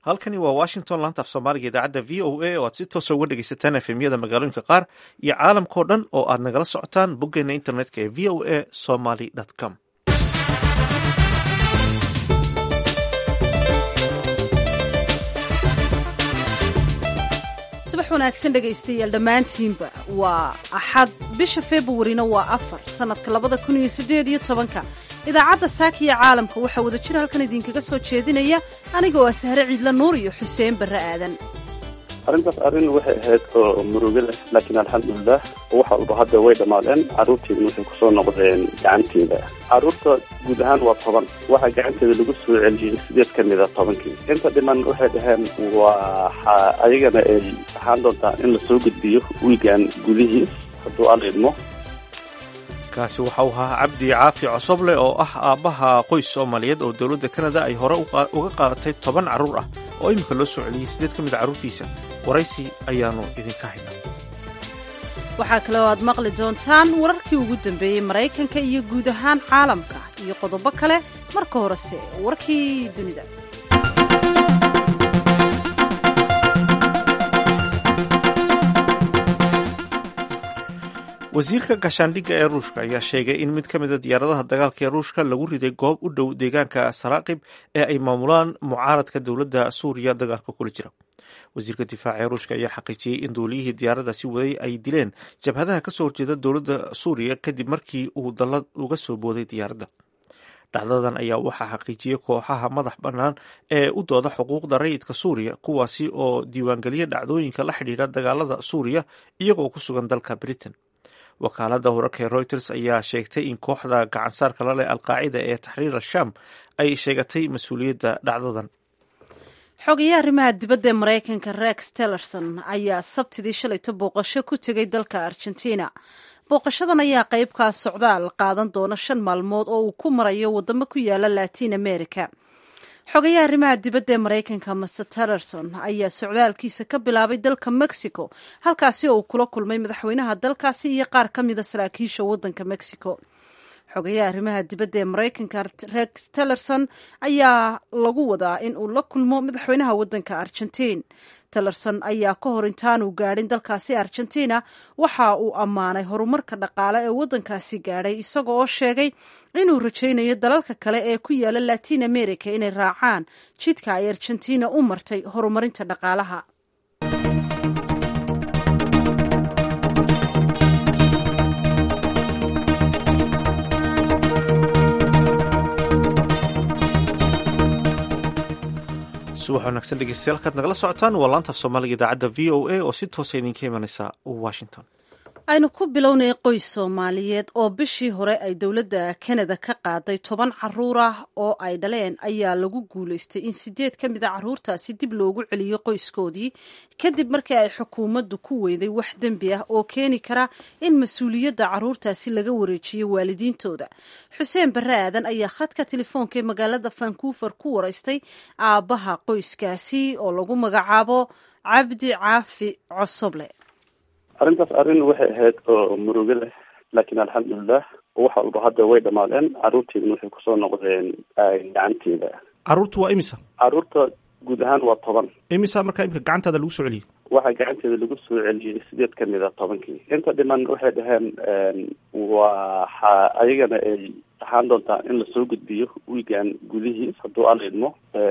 halkani waa washington laanta af soomaaliga idaacadda v o a oo aad si toosa uga dhegeysataan efemyada magaalooyinka qaar iyo caalamkao dhan oo aad nagala socotaan boggeena internetka ee v o a somaly com subax wanaagsan dhegaystayaal dhammaantiinba waa axad bisha februarina waa afar sannadka labada kun iyo siddeed iyo tobanka idaacadda saakiya caalamka waxaa wada jir halkan idinkaga soo jeedinaya aniga oo ah sahre ciidla nuur iyo xuseen barre aadan arrintaas arrin waxay ahayd oo murugo leh laakiin alxamdulilah wax walba hadda way dhammaadeen carruurteedna waxay kusoo noqdeen gacanteeda carruurta guud ahaan waa toban waxaa gacanteeda lagu soo celiyey sideed ka mid a tobankii inta dhiman waxay dhaheen waxa ayagana ay ahaan doontaa in lasoo gudbiyo wiigan gudihiis hadduu alla idmo kaasi waxa uu ahaa cabdi caafi cosoble oo ah aabbaha qoys soomaaliyeed oo dowladda kanada ay hore uga qaadatay toban carruur ah oo iminka loo soo celiyey siddeed ka mid a carruurtiisa waraysi ayaannu idinka haynaa waxaa kale oo aad maqli doontaan wararkii ugu dambeeyey maraykanka iyo guud ahaan caalamka iyo qodobo kale marka horese warkii dunida wasiirka gaashaandhigga ee ruushka ayaa sheegay in mid ka mida diyaaradaha dagaalka ee ruushka lagu riday goob u dhow deegaanka saraaqib ee ay maamulaan mucaaradka dowladda suuriya dagaalka kula jira wasiirka difaaca ee ruushka ayaa xaqiijiyey in duuliyihii diyaaradaasi waday ay dileen jabhadaha kasoo horjeeda dowladda suuriya kadib markii uu dallad uga soo booday diyaaradda dhacdadan ayaa waxaa xaqiijiyey kooxaha madax bannaan ee u dooda xuquuqda rayidka suuriya kuwaasi oo diiwaangeliya dhacdooyinka la xidhiidha dagaalada suuriya iyagoo ku sugan dalka britain wakaaladda wararka ee reuters ayaa sheegtay in kooxda gacansaarka la leh alqaacida ee taxriir al-shaam ay sheegatay mas-uuliyadda dhacdadan xogayaha arrimaha dibadda ee maraykanka rex tillerson ayaa sabtidii shalayto booqasho ku tegay dalka argentina booqashadan ayaa qeybkaa socdaal qaadan doona shan maalmood oo uu ku marayo waddamo ku yaala latiin america xogayaha arrimaha dibadda ee maraykanka master tillerson ayaa socdaalkiisa ka bilaabay dalka mexico halkaasi oo uu kula kulmay madaxweynaha dalkaasi iyo qaar ka mida saraakiisha waddanka mexico xogayaha arrimaha dibadda ee maraykanka rex tillerson ayaa lagu wadaa in uu la kulmo madaxweynaha waddanka argentiin tillerson ayaa ka hor intaanuu gaadhin dalkaasi argentina waxa uu ammaanay horumarka dhaqaale ee waddankaasi gaadhay isaga oo sheegay inuu rajaynayo dalalka kale ee ku yaala latiin america inay raacaan jidka ay argentina u martay horumarinta dhaqaalaha subax wanaagsan dhegeystayaal kaad nagala socotaan waa laanta af soomaaliga idaacadda v o a oo si toosa idinka imanaysa washington aynu ku bilownay qoys soomaaliyeed oo bishii hore ay dowladda kanada ka qaaday toban caruur ah oo ay dhaleen ayaa lagu guulaystay in sideed ka mid a caruurtaasi dib loogu celiyo qoyskoodii kadib markii ay xukuumaddu ku weyday wax dembi ah oo keeni kara in mas-uuliyadda caruurtaasi laga wareejiyo waalidiintooda xuseen barre aadan ayaa khadka telefoonka ee magaalada vancouver ku waraystay aabbaha qoyskaasi oo lagu magacaabo cabdi caafi cosoble arrintaas arrin waxay ahayd oo murugo leh laakiin alxamdulilah wax walba hadda way dhammaadeen carruurteedna waxay kusoo noqdeen gacanteeda carruurtu waa imisa carruurta guud ahaan waa toban imisa markaa imika gacantaada lagu soo celiyey waxaa gacanteeda lagu soo celiyey sideed ka mid a tobankii inta dhiman waxay dhaheen waxa ayagana ay ahaan doontaa in lasoo gudbiyo wiigan gudihiis hadduu alla idmo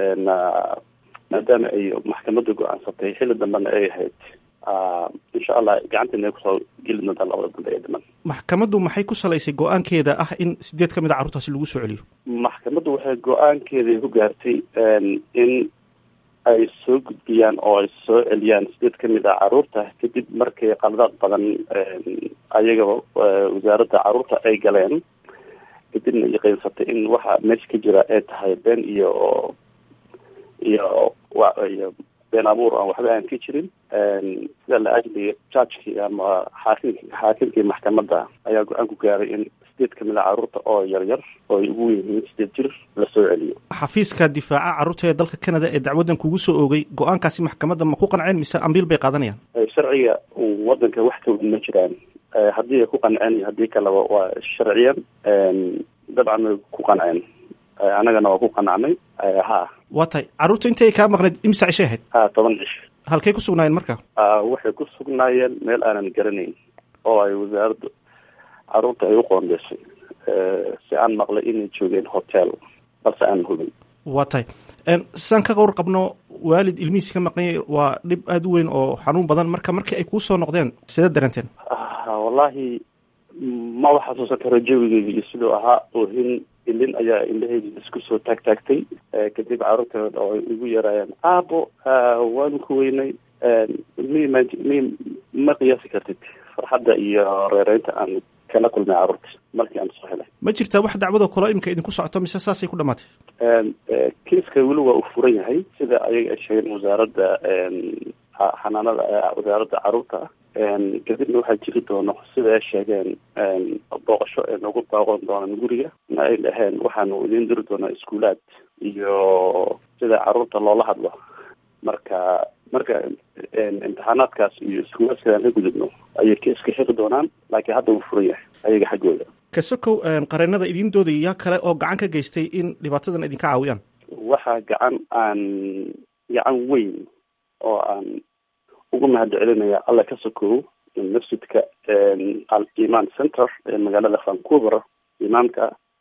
maadaama ay maxkamadda go-aansatay xilli dambena ay ahayd insha allah gacanteena ay kusoo geli doontaa labada dambe ee dhiman maxkamaddu maxay ku salaysay go-aankeeda ah in sideed ka mid a carruurtaasi lagu soo celiyo maxkamaddu waxay go-aankeeda ku gaartay in ay soo gudbiyaan oo ay soo celiyaan sideed ka mid a carruurta kadib markay qaladaad badan ayaga wasaaradda carruurta ay galeen kadibna yaqiinsatay in waxa meesha ka jira ay tahay been iyo iyo iyo been abuur aan waxba aan ka jirin sida la ajliga judgekii ama xaakimki xaakimkii maxkamadda ayaa go-aan ku gaaray in sideed ka mid a carruurta oo yaryar oo ay ugu yihiin sideed jir la soo celiyo xafiiska difaaca carruurta ee dalka canada ee dacwaddan kugu soo oogay go-aankaasi maxkamadda ma ku qanceen mise ambiil bay qaadanayaan sharciga waddanka wax ka weyn ma jiraan haddii ay ku qanceen iyo haddii kaleba waa sharciyan dabcan way ku qanceen annagana waa ku qanacnay ha waa tahay carruurta intay kaa maqnayd imisa cishay ahayd ha toban cish halkay ku sugnaayeen marka waxay ku sugnaayeen meel aanan garanayn oo ay wasaaradda carruurta ay u qoondeysay si aan maqlay inay joogeen hotel balse aanan hubin waa tahay saan ka qawr qabno waalid ilmihiisi ka maqanyay waa dhib aada u weyn oo xanuun badan marka markii ay kuu soo noqdeen sidee dareenteen wallahi maba xasuusan karo jawigeyga iyo siduu ahaa oohin ilin ayaa indhaheyda isku soo taag taagtay kadib carruurteeda oo ay igu yaraayeen aabo waanu ku weynay mi ma mi ma qiyaasi kartid farxadda iyo reereynta aan kala kulmay carruurta markii aan soo helay ma jirtaa wax dacwadoo kalo iminka idinku socoto mise saasay ku dhamaatay kiiska weli waa uu furan yahay sida ayaga ay sheegeen wasaaradda xanaanada wasaaradda carruurta kadibna waxaa jiri doono sida ay sheegeen booqasho ay noogu baaqoon doonaan guriga ma ay dhaheen waxaanu idiin diri doonaa iskuulaad iyo sida carruurta loola hadlo marka marka imtixaanaadkaas iyo iskuulaadka aan ka gudubno ayay kiiska xiri doonaan laakiin hadda wuu furan yahay ayaga xaggooda kasokow qareenada idiin doodaya yaa kale oo gacan ka geystay in dhibaatadan idinka caawiyaan waxaa gacan aan gacan weyn oo aan ugu mahad celinaya alla ka sokow masjidka al iman center ee magaalada vancouver imaamka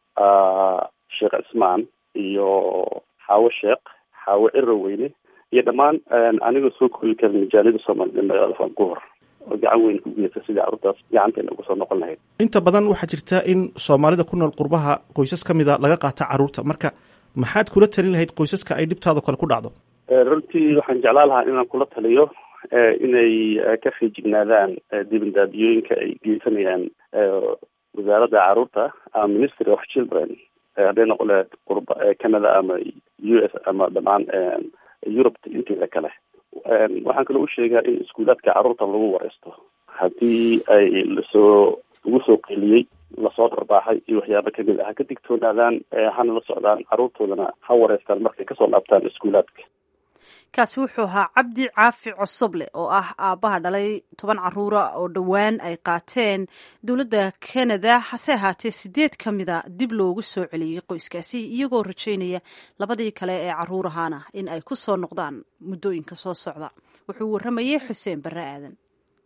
sheekh cismaan iyo xaawo sheekh xaawo ciro weyne iyo dhammaan anigoo soo koobi karin majaalida soomaalida magaalada vancouver oo gacan weyn ku geysta sidii carruurtaas gacanteena uga soo noqon lahayd inta badan waxaa jirta in soomaalida ku nool qurbaha qoysas ka mida laga qaata carruurta marka maxaad kula talin lahayd qoysaska ay dhibtaada kale ku dhacdo runtii waxaan jeclaan lahaa inaan kula taliyo inay ka feejignaadaan dibindaabiyooyinka ay geysanayaan wasaaradda carruurta ama ministry of children hadday noqon lahayd qurba canada ama u s ama dhammaan eurubta inteeda kale waxaan kaloo u sheegaa in iskuulaadka carruurta lagu wareysto haddii ay lasoo lagu soo qeeliyey lasoo dharbaaxay iyo waxyaaba kamid ah ha ka digtoonaadaan hana la socdaan carruurtoodana ha wareystaan markay kasoo laabtaan iskuulaadka kaasi wuxuu ahaa cabdi caafi cosoble oo ah aabbaha dhalay toban caruura oo dhowaan ay qaateen dowladda canada hase ahaatee sideed ka mida dib loogu soo celiyey qoyskaasi iyagoo rajaynaya labadii kale ee caruurahaana in ay ku soo noqdaan muddooyinka soo socda wuxuu warramayey xuseen barre aadan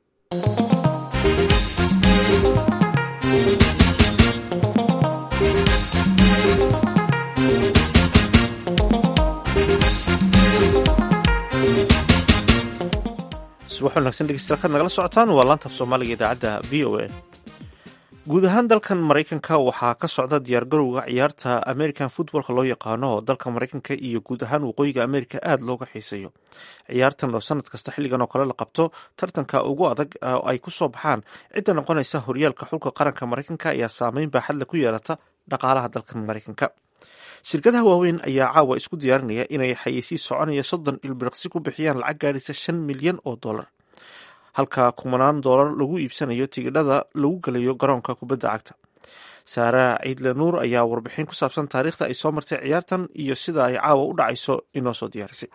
subax wanaagsan dhegeystayaal kaad nagala socotaan waa laanta af soomaaliga idaacadda v o a guud ahaan dalkan maraykanka waxaa ka socda diyaargarowga ciyaarta american footballka loo yaqaano oo dalka maraykanka iyo guud ahaan waqooyiga amerika aada looga xiiseeyo ciyaartan oo sanad kasta xilligan oo kale la qabto tartanka ugu adag oo ay ku soo baxaan cidda noqonaysa horyaalka xulka qaranka maraykanka ayaa saameyn baaxadle ku yeelata dhaqaalaha dalkan maraykanka shirkadaha waaweyn ayaa caawa isku diyaarinaya inay xayeysiis soconaya soddon ilbiriqsi ku bixiyaan lacag gaadhaysa shan milyan oo dollar halka kumanaan dollar lagu iibsanayo tigidhada lagu gelayo garoonka kubadda cagta saara ciidle nuur ayaa warbixin ku saabsan taariikhda ay soo martay ciyaartan iyo sida ay caawa u dhacayso inoo soo diyaarisay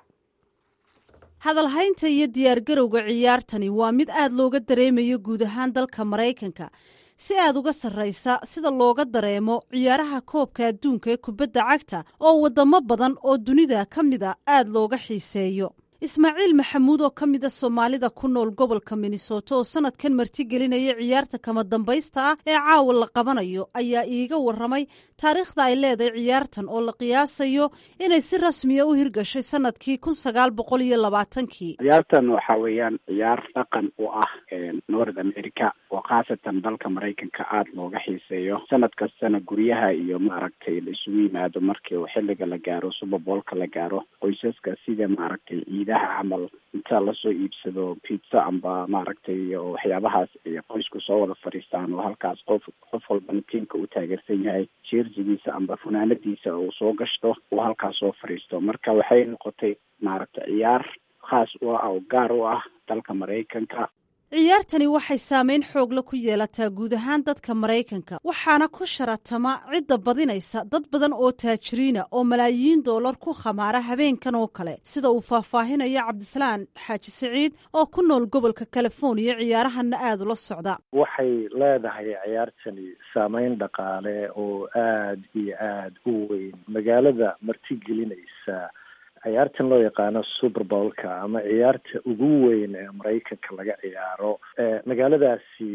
hadalhaynta iyo diyaargarowga ciyaartani waa mid aada looga dareemayo guud ahaan dalka maraykanka si aad uga sarraysa sida looga dareemo ciyaaraha koobka adduunka ee kubadda cagta oo waddamo badan oo dunida ka mida aada looga xiiseeyo ismaaciil maxamuud oo ka mida soomaalida ku nool gobolka minnesota oo sanadkan martigelinaya ciyaarta kama dambaysta ah ee caawa la qabanayo ayaa iiga waramay taariikhda ay leedahay ciyaartan oo la qiyaasayo inay si rasmiya u hirgashay sanadkii kun sagaal boqol iyo labaatankii ciyaartan waxa weeyaan ciyaar dhaqan u ah north america oo khaasatan dalka maraykanka aada looga xiiseeyo sanad kastana guryaha iyo maaragtay la isugu yimaado markii uu xilliga la gaaro suberboolka la gaaro qoysaska sida maaragtay ciidaha camal inta lasoo iibsado pizza amba maaragtay waxyaabahaas ay qoysku soo wada fadhiistaan oo halkaas qof qof walbana tiimka uu taageersan yahay jeersigiisa amba funaanadiisa uu soo gashto uu halkaas soo fadhiisto marka waxay noqotay maaragtay ciyaar khaas u ah oo gaar u ah dalka maraykanka ciyaartani waxay saameyn xoogla ku yeelataa guud ahaan dadka maraykanka waxaana ku sharatama cidda badinaysa dad badan oo taajiriina oo malaayiin doolar ku khamaara habeenkan oo kale sida uu faahfaahinayo cabdisalaan xaaji siciid oo ku nool gobolka californiya ciyaarahanna aada ula socda waxay leedahay ciyaartani saameyn dhaqaale oo aad iyo aad u weyn magaalada martigelinaysa ciyaartan loo yaqaano super bowlka ama ciyaarta ugu weyn ee maraykanka laga ciyaaro magaaladaasi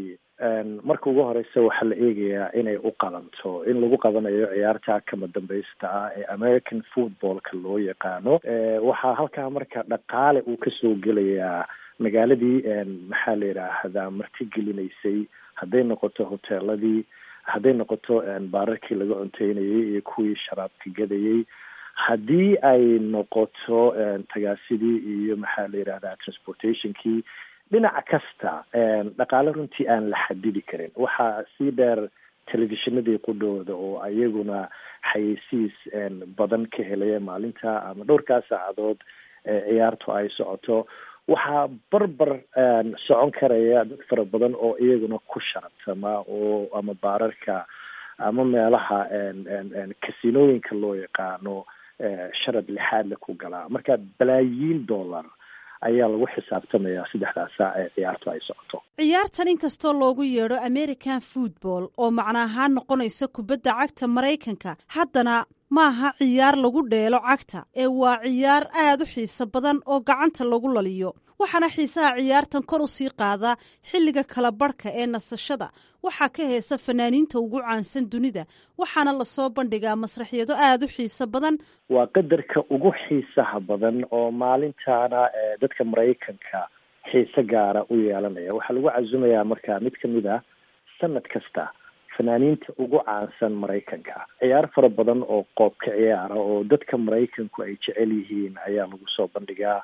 marka ugu horeysa waxaa la eegayaa inay u qabanto in lagu qabanayo ciyaarta kama dambaysta ah ee american footballka loo yaqaano waxaa halkaa marka dhaqaale uu kasoo gelayaa magaaladii maxaa la yidhaahdaa martigelinaysay hadday noqoto hoteeladii hadday noqoto baararkii laga cunteynayay iyo kuwii sharaabka gadayay haddii ay noqoto tagaasidii iyo maxaa la yidhahdaa transportationkii dhinac kasta dhaqaale runtii aan la xadidi karin waxaa sii dheer telefishinadii qudhooda oo ayaguna xayeysiis badan ka helaya maalinta ama dhowrkaa saacadood ciyaartu ay socoto waxaa barbar socon karaya dad fara badan oo iyaguna ku sharabtama oo ama baararka ama meelaha kasinooyinka loo yaqaano sharad lixaadle ku galaa marka balaayiin dollar ayaa lagu xisaabtamayaa saddexdaas saac ee ciyaartu ay socoto ciyaartan inkastoo loogu yeedho american football oo macno ahaan noqonaysa kubadda cagta maraykanka haddana maaha ciyaar lagu dheelo cagta ee waa ciyaar aad u xiiso badan oo gacanta lagu laliyo waxaana xiisaha ciyaartan kor u sii qaadaa xilliga kala barhka ee nasashada waxaa ka heesa fanaaniinta ugu caansan dunida waxaana lasoo bandhigaa masraxyado aada u xiiso badan waa qadarka ugu xiisaha badan oo maalintaana dadka maraykanka xiise gaara u yeelanaya waxaa lagu casumayaa marka mid kamid ah sanad kasta fanaaniinta ugu caansan maraykanka ciyaar fara badan oo qoobka ciyaara oo dadka maraykanku ay jecel yihiin ayaa lagu soo bandhigaa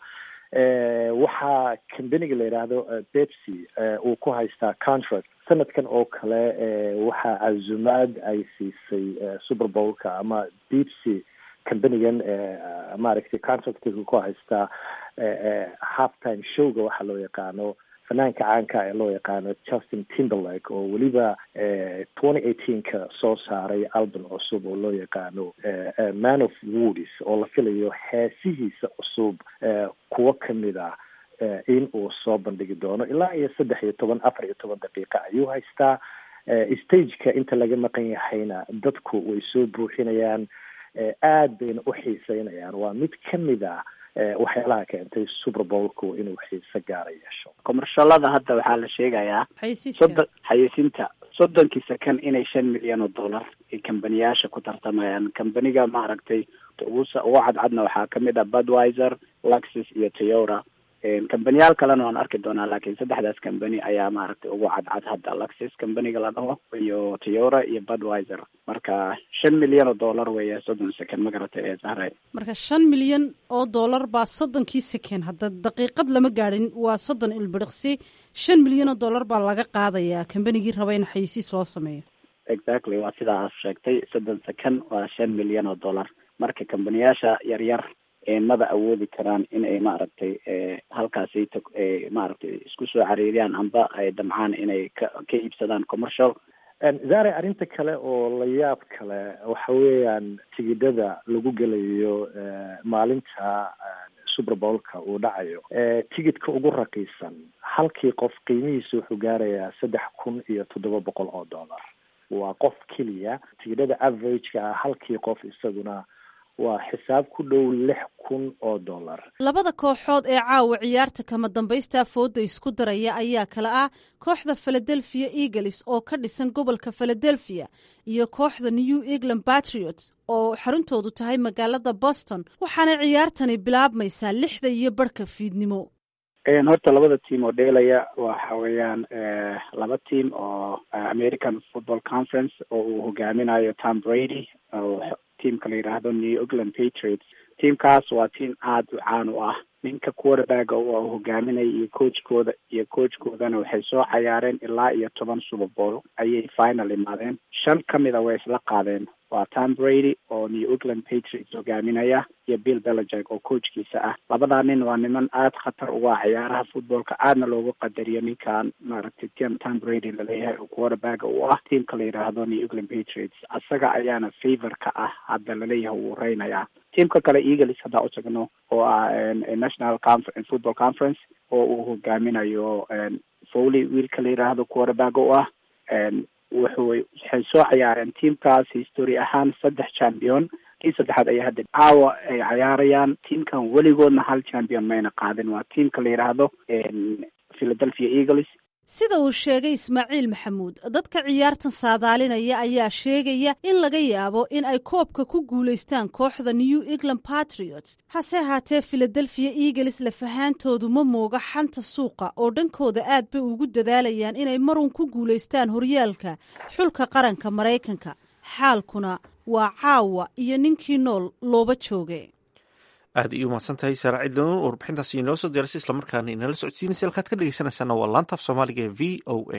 waxaa combaniga la yidhaahdo bepsy uu ku haystaa contract sanadkan oo kale waxaa casumaad ay siisay super bowlka ama bepsy combanigan maaragtay contractiga ku haystaa half time showga waxaa loo yaqaano fanaanka caanka ee loo yaqaano justin timberlake oo weliba twenty eighteenka soo saaray album cusub oo loo yaqaano man of woodis oo la filayo heesihiisa cusub kuwo kamid ah in uu soo bandhigi doono ilaa iyo saddex iyo toban afar iyo toban daqiiqa ayuu haystaa stageka inta laga maqan yahayna dadku way soo buuxinayaan aad bayna u xiiseynayaan waa mid kamid ah waxyaalaha keentay super bowlku inuu xiise gaara yeesho komershalada hadda waxaa la sheegayaa soddon xayeysiinta soddonkii second inay shan milyan oo dollar ay kambaniyaasha ku tartamayaan kambaniga maaragtay ugu ugu cadcadna waxaa kamid ah budwiser luxus iyo toyota kambaniyaal kalena waan arki doonaa laakiin saddexdaas kambani ayaa maaragtay ugu cadcad hadda luxus kambaniga la dhaho iyo toyota iyo budwiser marka shan milyan oo dollar weeye soddon second ma garatay ee sahray marka shan milyan oo dollar baa soddonkii second hadda daqiiqad lama gaadhin waa soddon ilbiriqsi shan milyan oo dollar baa laga qaadayaa kambanigii raba in xayisiis loo sameeyo exactly waa sidaa aad sheegtay soddon second waa shan milyan oo dollar marka kambaniyaasha yaryar maba awoodi karaan inay maaragtay halkaasi maaragtay isku soo cariiriyaan amba ay damcaan inay ka ka iibsadaan commercial zare arrinta kale oo la yaab kale waxa weeyaan tigidhada lagu gelayo maalinta super bowlka uu dhacayo tigidhka ugu raqiisan halkii qof qiimihiisa wuxuu gaarayaa saddex kun iyo toddoba boqol oo dollar waa qof keliya tigidhada averageka ah halkii qof isaguna waa xisaab ku dhow lix kun oo dollar labada kooxood ee caawa ciyaarta kama dambaysta fooda isku daraya ayaa kale ah kooxda philadelphia eagles oo ka dhisan gobolka philadelphia iyo kooxda new england patriots oo xaruntoodu tahay magaalada boston waxaana ciyaartani bilaabmaysaa lixda iyo barhka fiidnimo horta labada team oo dheelaya waxa weeyaan laba team oo american football conference oo uu hogaaminayo tom brady oo teamka la yidhaahdo new england patriots teamkaas waa team aada u caan u ah ninka quarterbacka u hogaaminaya iyo coachkooda iyo coachkoodana waxay soo cayaareen ilaa iyo toban super bowl ayay final imaadeen shan kamid a way isla qaadeen waa tom brady oo new england patriots hogaaminaya iyo bill belajek oo coachkiisa ah labadaa nin waa niman aada khatar uga ah ciyaaraha footballka aadna loogu qadariyo ninkan maaragtay tim tom brady laleeyahay oo quarterbaga uu ah tiamka la yidhaahdo new england patriots isaga ayaana favor ka ah hadda laleeyahay wuu reynayaa tiamka kale eagles haddaa u tagno oo ah national conference football conference oo uu hogaaminayo foley wiilka la yidhaahdo quarterbaga u ah wuxuu waxay soo ciyaareen tiamkaas history ahaan saddex champion kii saddexaad ayaa hadda caawa ay cayaarayaan tiamkan weligoodna hal champion mayna qaadin waa tiamka la yidhaahdo philadelphia eagles sida uu sheegay ismaaciil maxamuud dadka ciyaartan saadaalinaya ayaa sheegaya in laga yaabo in ay koobka ku guulaystaan kooxda new england patriots hase ahaatee philadelphia eagles lafahaantoodu ma mooga xanta suuqa oo dhankooda aad bay ugu dadaalayaan inay marun ku guulaystaan horyaalka xulka qaranka maraykanka xaalkuna waa caawa iyo ninkii nool looba jooge aad ay u mahadsan tahay saara cidlanuun warbixintaasi inoo soo diyarasay islamarkaana inala socodsiinaysa halkaad ka dhegeysanaysaana waa laanta af soomaaliga ee v o a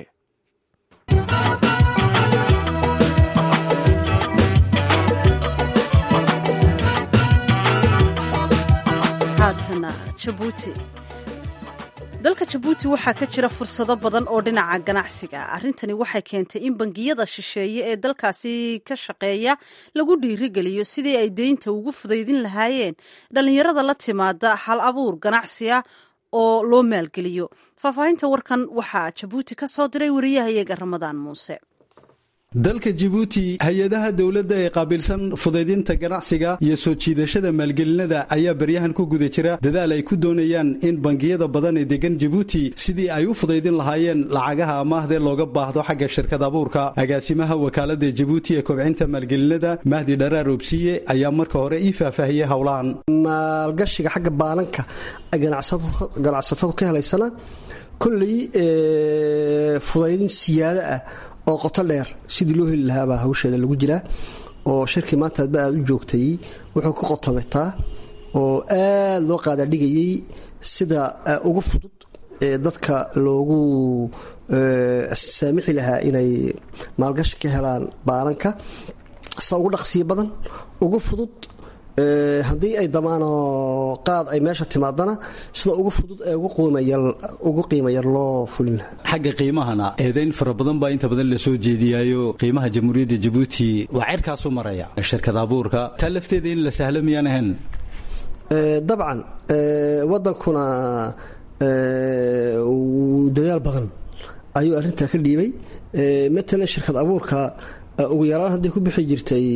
haatana jabuuti dalka jabuuti waxaa ka jira fursado badan oo dhinaca ganacsiga arrintani waxay keentay in bangiyada shisheeye ee dalkaasi ka shaqeeya lagu dhiirigeliyo sidii ay deynta ugu fudaydin lahaayeen dhallinyarada la timaada hal abuur ganacsi ah oo loo maalgeliyo faahfaahinta warkan waxaa jabuuti ka soo diray wariyahayaga ramadaan muuse dalka jibuuti hay-adaha dowladda ee qaabilsan fudaydinta ganacsiga iyo soo jiidashada maalgelinada ayaa baryahan ku guda jira dadaal ay ku doonayaan in bangiyada badan ee degan jibuuti sidii ay u fudaydin lahaayeen lacagaha amaahdee looga baahdo xagga shirkad abuurka agaasimaha wakaalada jibuuti ee kobcinta maalgelinada mahdi dharaar obsiye ayaa marka hore ii faahfaahiyey howlahan maalgashiga xagga baalanka ganacsatadu ka helaysana kolley fudaydin siyaado ah oo qoto dheer sidii loo heli lahaabaa hawsheeda lagu jiraa oo shirkii maanta adba aad u joogtay wuxuu ku qotomataa oo aad loo qaadaadhigayay sida ugu fudud ee dadka loogu saamixi lahaa inay maalgashi ka helaan baalanka sida ugu dhaqsiyo badan ugu fudud haddii ay damaano qaad ay meesha timaadana sida ugu fudud ee ugu qiima yar loo fulin lahaa xagga qiimahana eedayn fara badan baa inta badan lasoo jeediyaayo qiimaha jamhuuriyadda jabuuti waa cerkaasu maraya shirkad abuurka taa lafteeda in la sahlo miyaan ahayn dabcan wadankuna dadaal badan ayuu arintaa ka dhiibay matalan shirkad abuurka ugu yaraan haddii ku bixi jirtay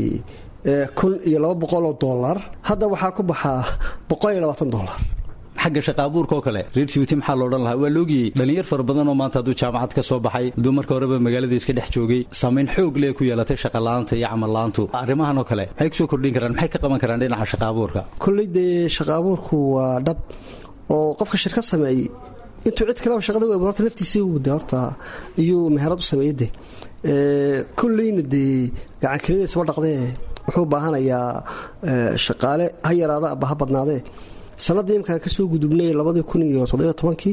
kun iyo laba boqoloo dolar hadda waxaa ku baxaa boqol iyo labaatan dolar xagga shaqa abuurka oo kale reer jibuuti maxaa loodhan lahaa waa loogiyey dhallinyar fara badan oo maanta hadduu jaamacad ka soo baxay hadduu marka horeba magaalada iska dhex joogay saamayn xoog lee ku yeelatay shaqala'aanta iyo camalla'aantu arrimahan oo kale maxay kusoo kordhin karaan maxay ka qaban karaan dhinaca shaqa abuurka kolley dee shaqa abuurku waa dhab oo qofka shirkad sameeyey intuu cid kaleba shaqada u horta naftiisii wada horta iyuu meherad u sameeyey de kolleyna dee gacankelidaysa dhaqdee wuxuu baahanayaa shaqaale ha yaraada aba ha badnaadee sannaddii imkaan kasoo gudubnay labadii kun iyo toddobiyo tobankii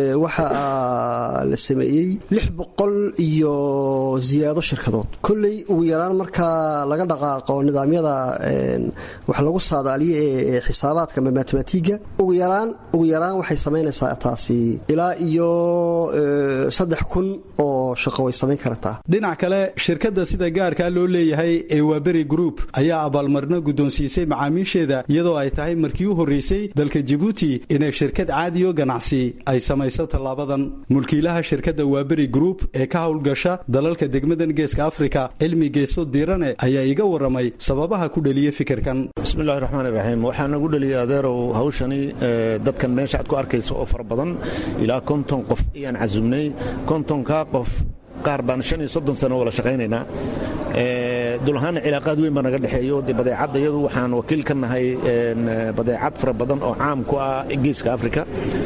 waxaa la sameeyey lix boqol iyo ziyaado shirkadood kolley ugu yaraan markaa laga dhaqaaqo nidaamyada wax lagu saadaaliyo ee xisaabaadka ama matematiga ugu yaraan ugu yaraan waxay samaynaysaa taasi ilaa iyo saddex kun oo shaqo way samayn kartaa dhinac kale shirkadda sida gaarkaa loo leeyahay ee waaberi group ayaa abaalmarino guddoonsiisay macaamiisheeda iyadoo ay tahay markii u horreysay dalka jibuuti inay shirkad caadiyo ganacsi ay samayso tallaabadan mulkiilaha shirkadda waaberi group ee ka howlgasha dalalka degmadan geeska afrika cilmi geeso diirane ayaa iga waramay sababaha ku dheliya fikirkan bismillahi raxmaani raxiim waxaa nagu dheliyay adeerow hawshani dadkan meesha aad ku arkayso oo fara badan ilaa konton qof ayaan casumnay kontonkaa qof qaar baan shan iyo soddon sano wala shaqaynaynaa dulahaana cilaaqaad weyn baa naga dhexeeyo de badeecadda iyadu waxaan wakiil ka nahay badeecad fara badan oo caam ku ah geeska afrika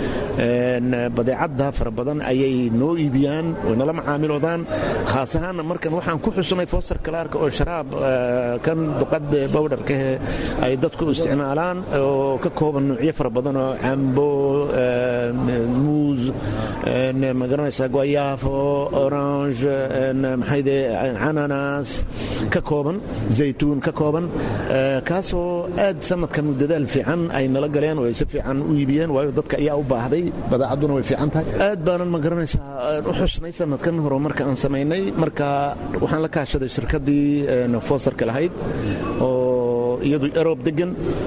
badeecadda fara badan ayay noo iibiyaan way nala macaamiloodaan khaas ahaanna markan waxaan ku xusnay foster kalaarka oo sharaab kan duqadda bowdharkahe ay dadku isticmaalaan oo ka kooban nuucyo fara badan oo cambo muus magaranaysaa guayaafo orange maxayde cananas ka kooban zaytuun ka kooban kaasoo aad sanadkan dadaal fiican ay nala galeen oo ay si fiican u iibiyeen waayo dadka ayaa u baahday badeecadduna way fiican tahay aad baanan ma garanaysaa u xusnay sanadkan horumarka aan samaynay marka waxaan la kaashaday shirkaddii foosarka lahayd oo iyadu erob degan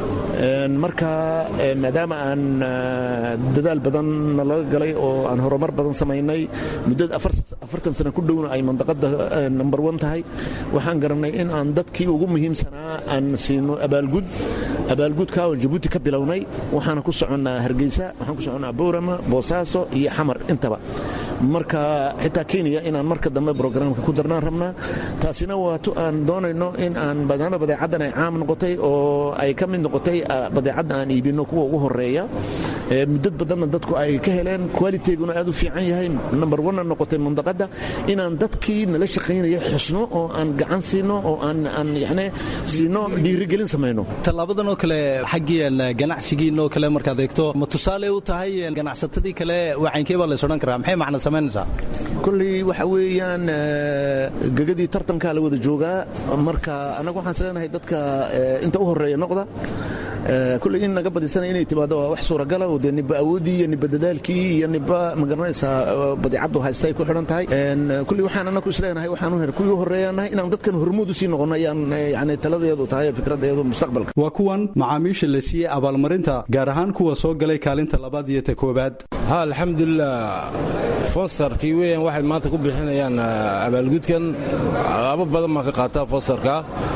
marka maadaama aan dadaal badan nalaga galay oo aan horumar badan samaynay muddada afartan sano ku dhowna ay mandaqadda number one tahay waxaan garannay in aan dadkii ugu muhiimsanaa aan siino abaalgud abaalgudka oo jabuuti ka bilownay waxaana ku soconnaa hargeysa waxaan ku soconnaa boorama boosaaso iyo xamar intaba marka xitaa kenya inaan marka dambe brograamka ku darnaan rabnaa taasina waato aan doonayno in aan maadaama badeecaddan ay caam noqotay oo ay ka mid noqotay badeecadda aan iibino kuwa ugu horeeya muddad badanna dadku ay ka heleen qualitiguna aad u fiican yahay number one noqotay mandaqadda inaan dadkii nala shaqaynaya xusno oo aan gacan siino oo aan aan yani siino dhiirigelin samayno tallaabadan oo kale xaggiian ganacsigiin oo kale markaad eegto ma tusaale u tahay ganacsatadii kale wacankee baa lays odhan karaa maxay macna samaynaysaa kulley waxa weeyaan gegadii tartankaa la wada joogaa marka annaga waxaan isleenahay dadka inta u horeeya noqda kulley in naga badisana inay timaado waa wax suuragala oo dee niba awooddii iyo niba dadaalkii iyo niba magaranaysaa badeecaddu haystay ku xidhan tahay kulley waxaan annagu isleenahay waxaan u her kuwii u horeeyaanahay inaan dadkan hormuud u sii noqono ayaan yani taladeedu tahay fikradeedu mustaqbalka waa kuwan macaamiisha la siiyey abaalmarinta gaar ahaan kuwa soo galay kaalinta labaad iyo ta koobaad ha alxamdulilah fosterkii weyan waxay maanta ku bixinayaan abaalgudkan alaabo badan baan ka qaataa fosterka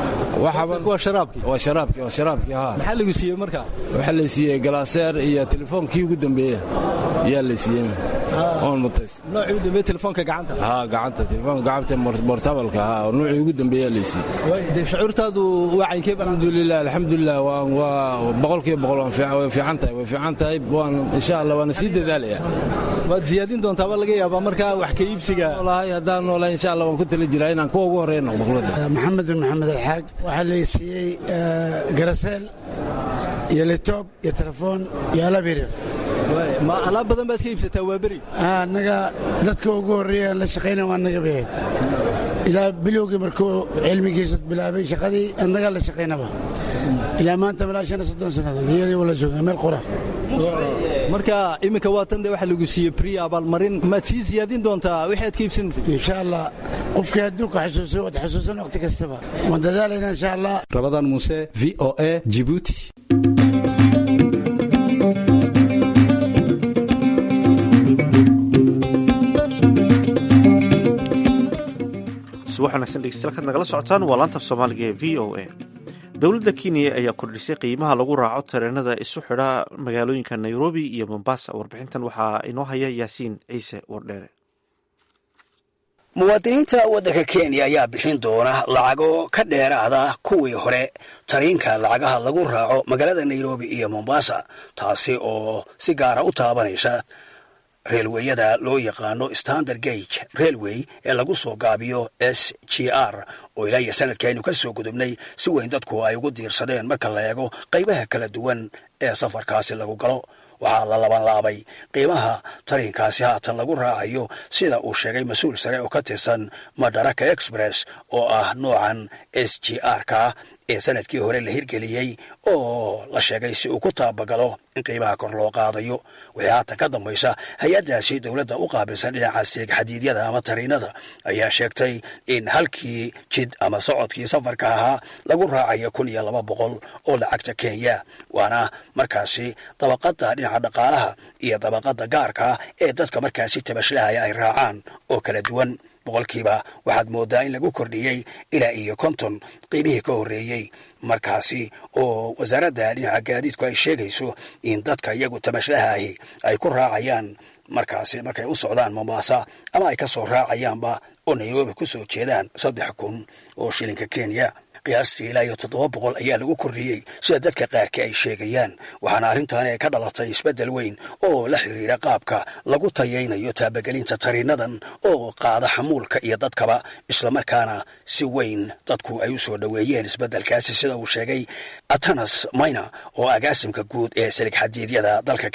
waa sharaabkii waa sharaabkii waa sharaabkii ha maxaa lagu siiyey marka waxaa la siiyey galaaseer iyo telefoonkii ugu dambeeya ayaa la siiyey oon mutays noocii ugu dambeeye telefoonka gacanta ha gacanta telefoonka gacanta mortabalka ha noocii ugu dambeeya la siiyey dee shucuurtaadu wacankee alxamdulilah alxamdulilah waa waa boqolkiiba boqol way fiican tahay way fiican tahay waan insha allah waana sii dadaalaya waad siyaadin doontaaba laga yaabaa markaa wax ka iibsiga noolahay haddaan noolahay insha allah waan ku tali jiraa inaan kuwa ugu horeeya noqdo khulada maxamed bin maxamed alxaaj waxaa la siiyey garaseel iyo litob iyo telefoon iyo alaab yaryar ma alaab badan baad ka iibsataa waa beri annaga dadka ugu horreeya la shaqayna waa naga bahayd ilaa bilowgii markuu cilmigiisa bilaabay shaqadii annagaa la shaqaynaba ilaa maanta malaa shan iyo soddon sannadood iyadii wala joognaa meel qura marka iminka waa tan dee waxa lagu siiyey bri abaalmarin maad sii siyaadin doontaa wixii aad ka iibsanaysa insha allah qofkii adduunka xasuuso waad xasuusan waqti kastaba waan dadaalaynaa insha allah rabadan muuse v o a jibuuti subax wanagsan dhegeystayaal kaad nagala socotaan waa laanta af soomaaliga ee v o a dowladda kenya ayaa kordhisay qiimaha lagu raaco tareenada isu xidha magaalooyinka nairobi iyo mombasa warbixintan waxaa inoo haya yaasiin ciise wardheere muwaadiniinta waddanka kenya ayaa bixin doona lacago ka dheeraada kuwii hore tariinka lacagaha lagu raaco magaalada nairobi iyo mombasa taasi oo si gaara u taabanaysa reelweyada loo yaqaano standard gage railway ee lagu soo gaabiyo s g r oo ilaa iyo sanadkaaynu ka soo gudubnay si weyn dadku ay ugu diirsadeen marka la eego qaybaha kala duwan ee safarkaasi lagu galo waxaa la labanlaabay qiimaha tariinkaasi haatan lagu raacayo sida uu sheegay mas-uul sare oo ka tirsan madaraka express oo ah noocan s g r ka ee sanadkii hore la hirgeliyey oo la sheegay si uu ku taabagalo in qiimaha kor loo qaadayo waxay haatan ka dambaysa hay-addaasi dowladda u qaabilsan dhinaca seeg xadiidyada ama tariinada ayaa sheegtay in halkii jid ama socodkii safarka ahaa lagu raacayo kun iyo laba boqol oo lacagta kenya waana markaasi dabaqadda dhinaca dhaqaalaha iyo dabaqadda gaarka ee dadka markaasi tabashlahaya ay raacaan oo kala duwan boqolkiiba waxaad mooddaa in lagu kordhiyey ilaa iyo konton qiimihii ka horreeyey markaasi oo wasaaradda dhinaca gaadiidku ay sheegayso in dadka iyagu tamashlahaahi ay ku raacayaan markaasi markay u socdaan mombasa ama ay ka soo raacayaanba oo nairobi ku soo jeedaan saddex kun oo shilinka kenya qiyaastii ilaa iyo toddoba boqol ayaa lagu kordhiyey sida dadka qaarkii ay sheegayaan waxaana arrintaani ay ka dhalatay isbeddel weyn oo la xiriira qaabka lagu tayaynayo taabagelinta tariinadan oo qaada xamuulka iyo dadkaba islamarkaana si weyn dadku ay u soo dhoweeyeen isbeddelkaasi sida uu sheegay atanas mayna oo agaasimka guud ee silig xadiidyada dalka kenya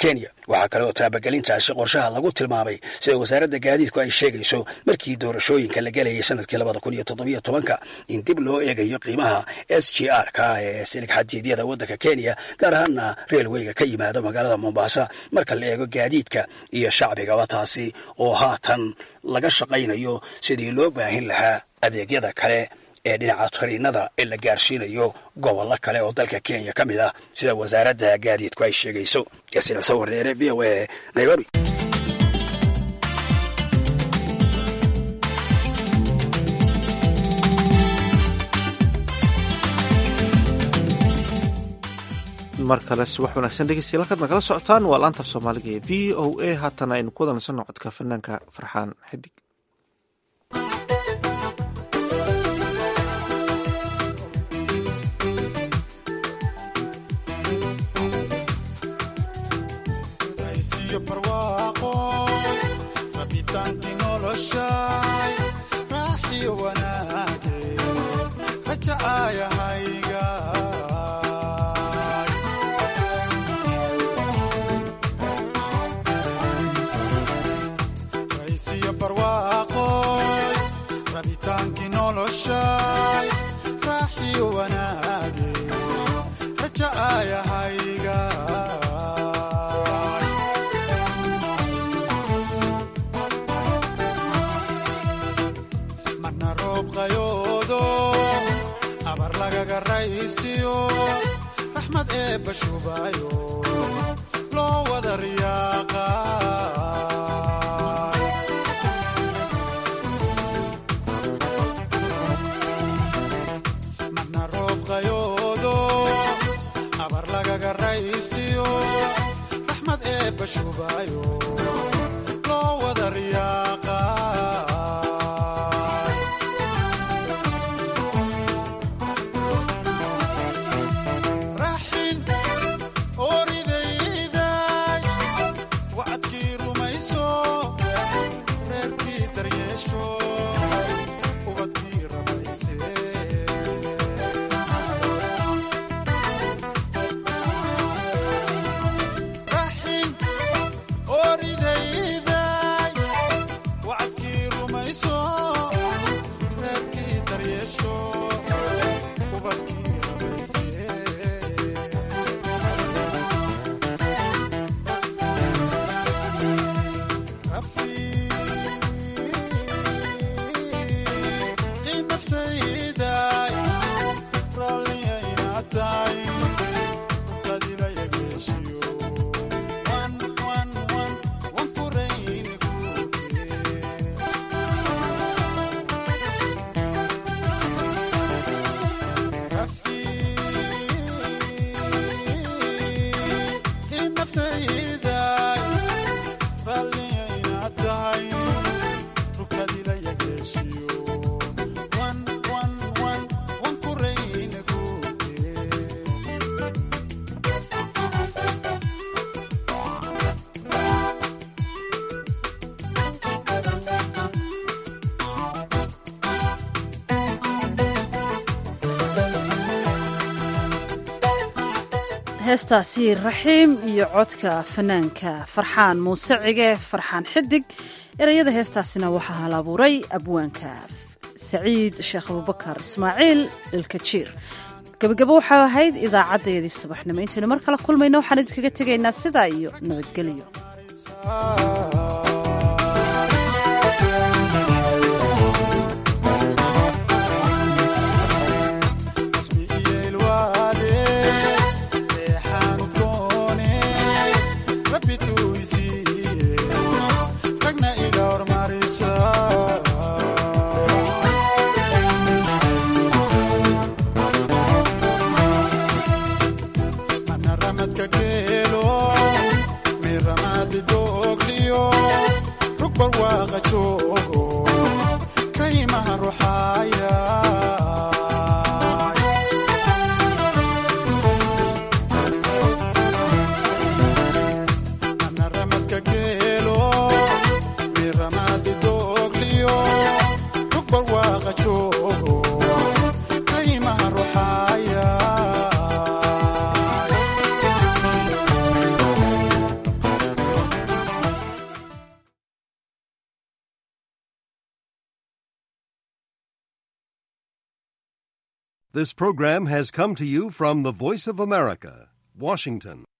waxaa kale oo taabagelintaasi qorshaha lagu tilmaamay sida wasaaradda gaadiidku ay sheegayso markii doorashooyinka la gelayay sanadkii labada kun iyo toddobiyo tobanka in dib loo eegayo qiimaha s g r ka ee silig xadiidyada waddanka kenya gaar ahaana reelweyga ka yimaada magaalada mombasa marka la eego gaadiidka iyo shacbigaba taasi oo haatan laga shaqaynayo sidii loo baahin lahaa adeegyada kale ee dhinaca tariinada ee la gaarsiinayo gobollo kale oo dalka kenya ka mid ah sida wasaaradda gaadiidku ay sheegayso yaasiin xuseen wareere v o a nairobi mar kale subax wanaagsan dhegeystayaal halkaad nagala socotaan waa laanta af soomaaliga ee v o a haatana aynu ku wadansano codka fanaanka farxaan xidig heestaasi raxiim iyo codka fanaanka farxaan muuse cige farxaan xidig ereyada heestaasina waxaa hal abuuray abwaanka saciid sheekh abubakar ismaaciil ilkajiir gabagabo waxaa ahayd idaacadeedii subaxnimo intaynu mar kale kulmayno waxaan idinkaga tegaynaa sidaa iyo nabadgelyo Miramadi dogliyo This program has come to you from the Voice of America, Washington.